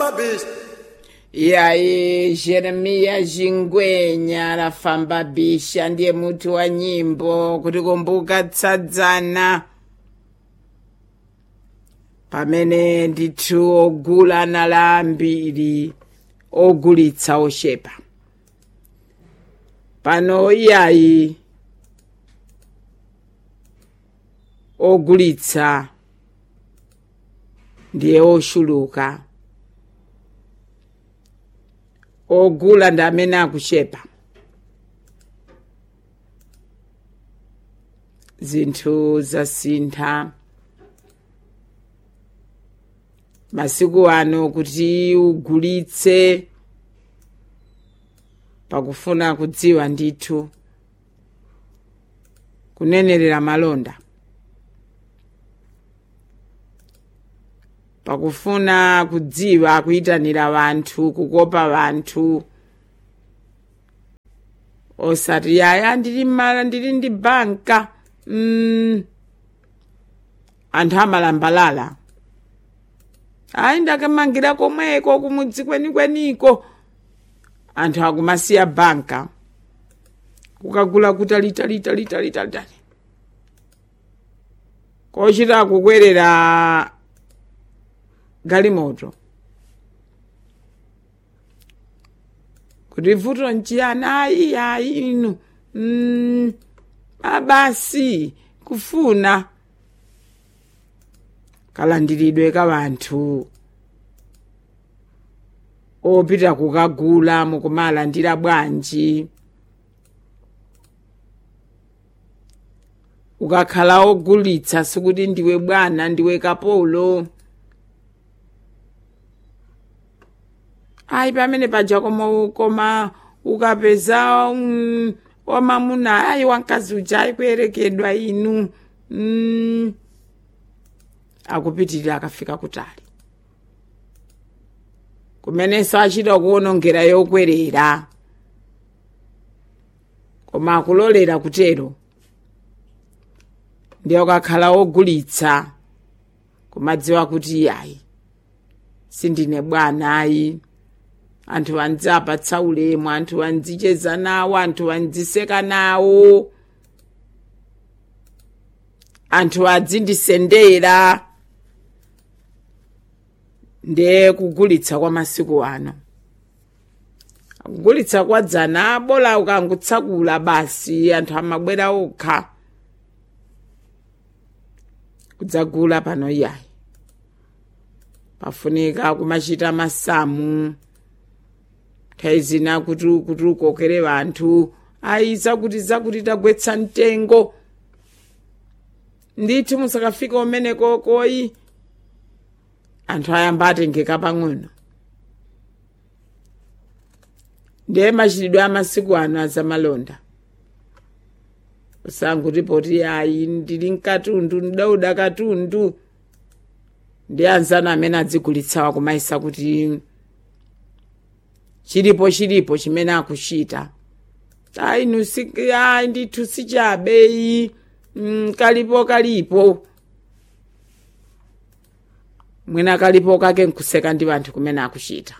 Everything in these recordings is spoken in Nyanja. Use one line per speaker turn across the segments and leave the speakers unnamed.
bicha
iyayi jeremiya jingwenya rafamba bisha ndiye muti wa nyimbo kuti kumbuka tsadzana pamene ndithu ogula nala ambiri ogulitsa oshepa pano iyayi ogulitsa ndiye oshuluka ogula ndi amene akushepa zinthu zasintha masiku ano kuti ugulitse pakufuna kudziwa ndithu kunenerera malonda pakufuna kudziwa kuyitanira vanthu kukopa vanthu osati yaya ndili mala ndili ndi banka mm. anthu amalambalala ayi ndakamangira komweko kumudzi kwenikweniko anthu akumasiya banka kukagula kutalitalitalitalitalitali kochita kukwerera galimoto kuti vuto nchiyani ayi ayi inu mm, abasi kufuna kalandiridwe ka vanthu opita kukagula mukumalandira bwanji ukakhala ogulitsa sikuti ndiwe bwana ndiwe kapolo ayi pamene paja koma koma ukapeza um, wamamuna ayi wamkazi uja ayi kuyerekedwa inu mm. akupitirira akafika kutali kumenenso achita kuwonongera yokwerera koma akulolera kutero ndiye ukakhala wogulitsa kumadziwa kuti yayi sindine bwana ayi anthu andzapatsa ulemu anthu andzicheza nawo anthu andziseka nawo anthu adzindisendera ndiye kugulitsa kwa masiku ano kugulitsa kwa dzana bola ukangutsakula basi anthu amabwera okha kudzagula pano iyayi pafunika kumachita masamu nthawi zina kuti kuti ukokere vanthu ayi zakuti zakuti tagwetsa mtengo ndithu musakafika umeneko koyi anthu ayamba atengeka pang'ono ndiye machitidwe amasiku ano azamalonda usanguti poti ayi ndili mkatundu ndidauda katundu ndi anzana amene adzigulitsawa kumayisa kuti chilipo chilipo chimene akuchita ayi nusi ayi ndithu sichabeyi mm, kalipo kalipo mwina kalipo kake nkuseka ndi vanthu kumene akuchita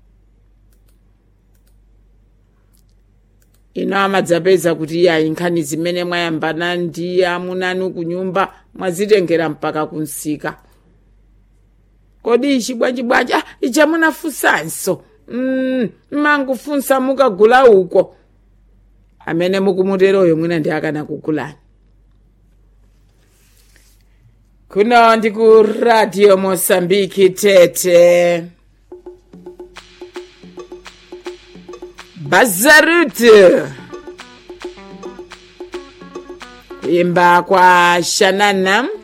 ino amadzapeza kuti ayi nkhani zimene mwayambana ndi amunanu kunyumba mwazitengera mpaka kunsika kodi ichi bwanji bwanji ah, ichi munafunsanso mm, mangufunsa mukagula uko amene mukumuteroyo mwina ndi akana kugulani kuno ndi ku radio mosambiki tete bazarut kuimba kwa shanana